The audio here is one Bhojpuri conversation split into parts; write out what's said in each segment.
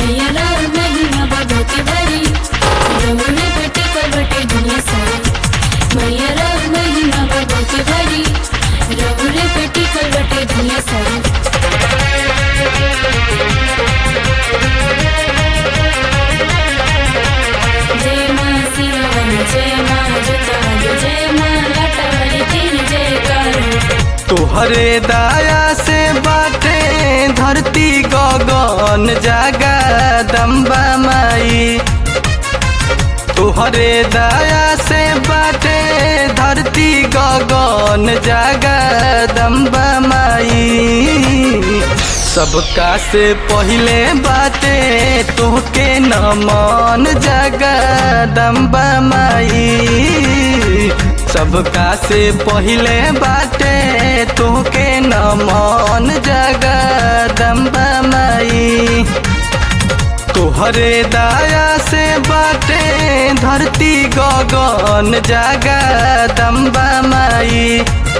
मैया राम महिमा भगवती भरी रउरे बेटी करवटे दुनिया सारी मैया राम महिमा भगवती भरी रउरे बेटी करवटे दुनिया सारी जय माँ सियावन जय माँ जुतावली जय माँ लटावली तीन जयकार तोहरे दाया से बाटे धरती गगन जागा दम्बा माई तोहरे दाया से बाटे धरती गगन जागा दम्बा माई सबका से पहिले बाटे तोहके नमन जागा दम्बा माई सबका से पहिले बाटे तोहके नमन जागा दम्बा माई तोहरे दाया से बाटे धरती गगन जागा दम्बा माई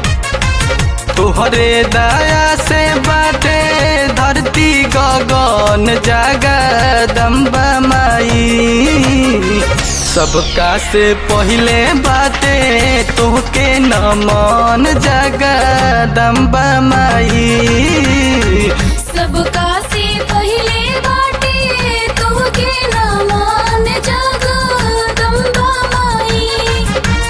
तोहरे दाया से बाटे धरती गगन जागा दम्बा माई सबका से पहिले बाटे तोहके नमन जागा दम्बा माई सबका से पहिले बाटे तोहके नमन जगदम्बा माई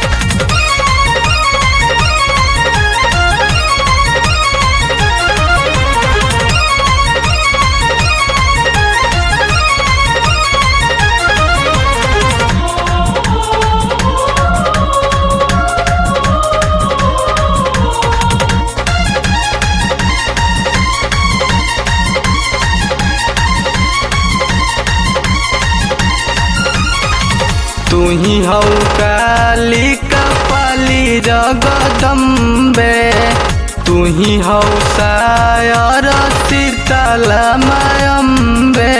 तू ही हौ काली कपाली जगदम्बे तू ही हौ सायर शीतल मायम्बे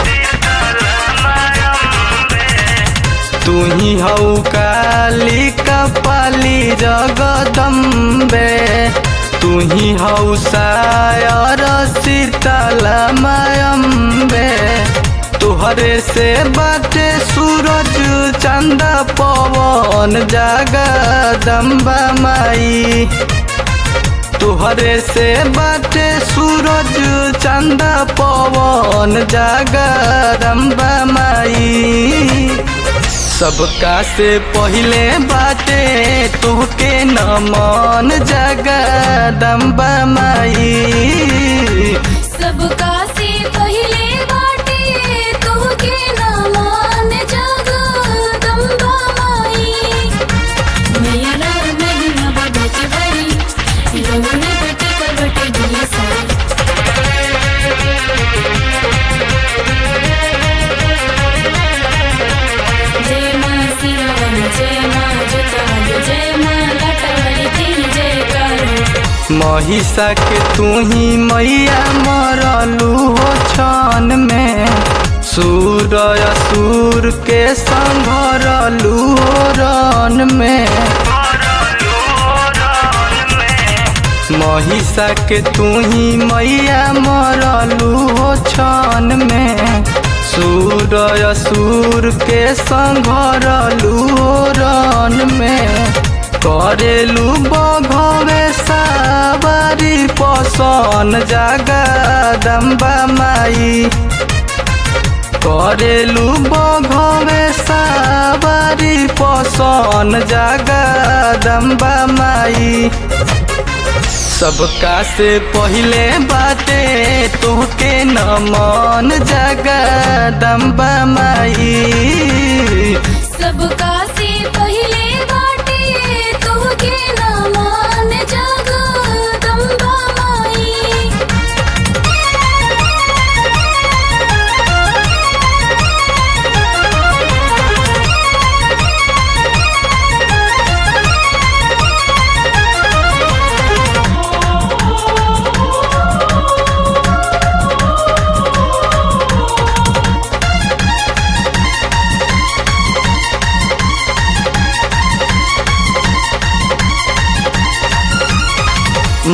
तू ही हौ काली कपाली जगदम्बे तू ही हौ सायर शीतल मायम्बे तोहरे से बाटे सूरज चंद पवन जगदम्बा माई तोहरे से बाटे सूरज चंद पवन जगदम्बा माई सबका से पहिले बाटे तोहके नमन जगदम्बा माई सबका से पहिले बाटे तोहके नमन जगदम्बा माई मैया राम महिमा भगवती भरी रउरे बेटी करवटे दुनिया सारी जय माँ सियावन जय माँ जुतावली जय माँ लटावली तीन जयकार महिषा के तू ही मैया मरलू हो छन में सूर असुर के संभरलू हो रन में महिषा के तू ही मैया मरलू हो छन में सूर असुर के संघरलू हो रन में करेलू बघवे सावारी पसन जागा दम्बा माई करेलू बघवे सावारी पसन जागा दम्बा माई सबका से पहिले बाटे तोहके नमन जगदम्बा माई सबका से पहिले बाटे तोहके नमन जगदम्बा माई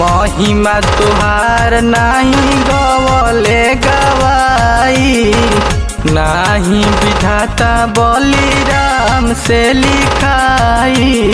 महिमा तुहार नाही गवले गवाई नाही विधाता बलिराम से लिखाई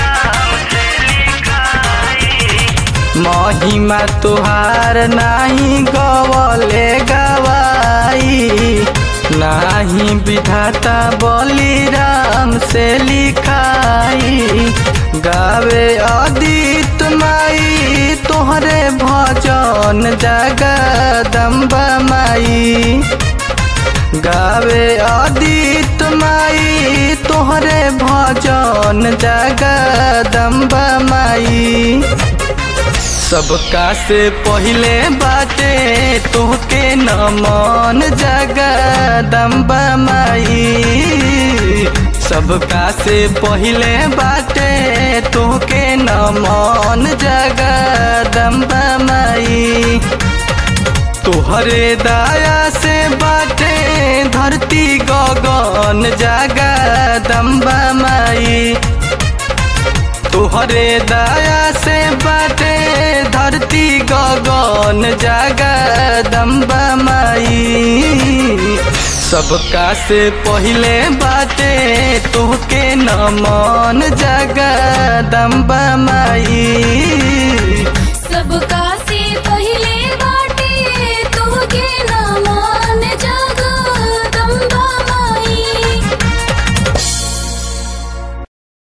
महिमा तुहार नाही गवले गवाई नाही विधाता बलिराम से लिखाई गावे अदित माई तोहरे भजन जगदम्बा माई गावे अदित माई तोहरे भजन जगदम्बा माई सबका से पहिले बाटे तोहके नमन जगदम्बा माई सबका से पहिले बाटे तोहके नमन जगदम्बा माई तोहरे दाया से बाटे धरती गगन जगदम्बा माई तोहरे दाया से बाटे धरती गगन जगदम्बा माई सबका से पहिले बाटे तोहके नमन जगदम्बा माई